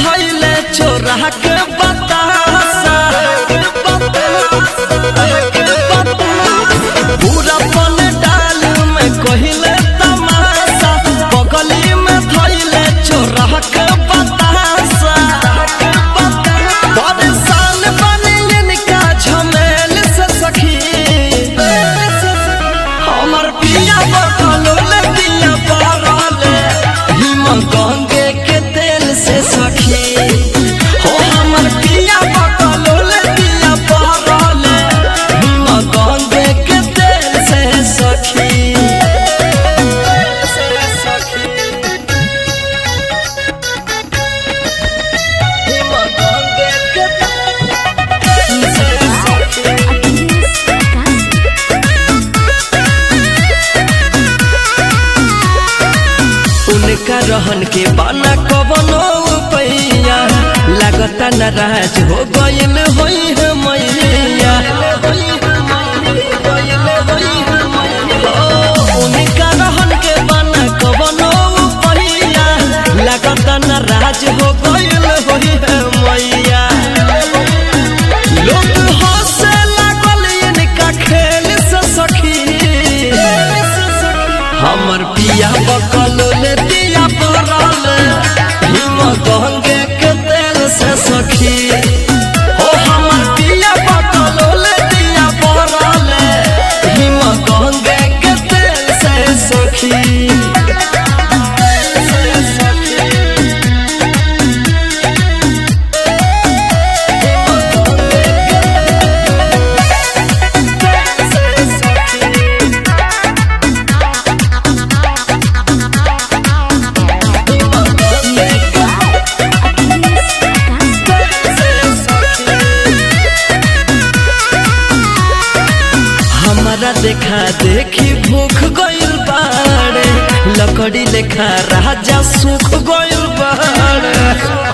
धैले चोरा के बतासा पूरा पन डाल में कहिले तमाशा बगली में धैले चोरा के बतासा परेशान बने इनका झमेल से सखी हमर पिया बकलो ले पिया पारले हिम गंगे के तेल से सखी हो हमर पिया बकलो ले पिया पारले हिम गंगे के तेल से सखी हिम गंगे के तेल से सखी उनका रहन के बाना कवनो पैया लगता नाराज हो गइल होई है मैया ओ, उनका रहन के बाना कवनो पैया लगता नाराज हो गइल होई है मैया लोग हंसे लागल इनका खेल से सखी हमर पिया बकल ले दिया पड़ल हिम गंगे के तेल से सखी हो हमर पिया बकल ले दिया पड़ल हिम गंगे के तेल से सखी हमारा देखा देखी भूख गइल बाड़े लकड़ी लेखा राजा सुख गइल बाड़े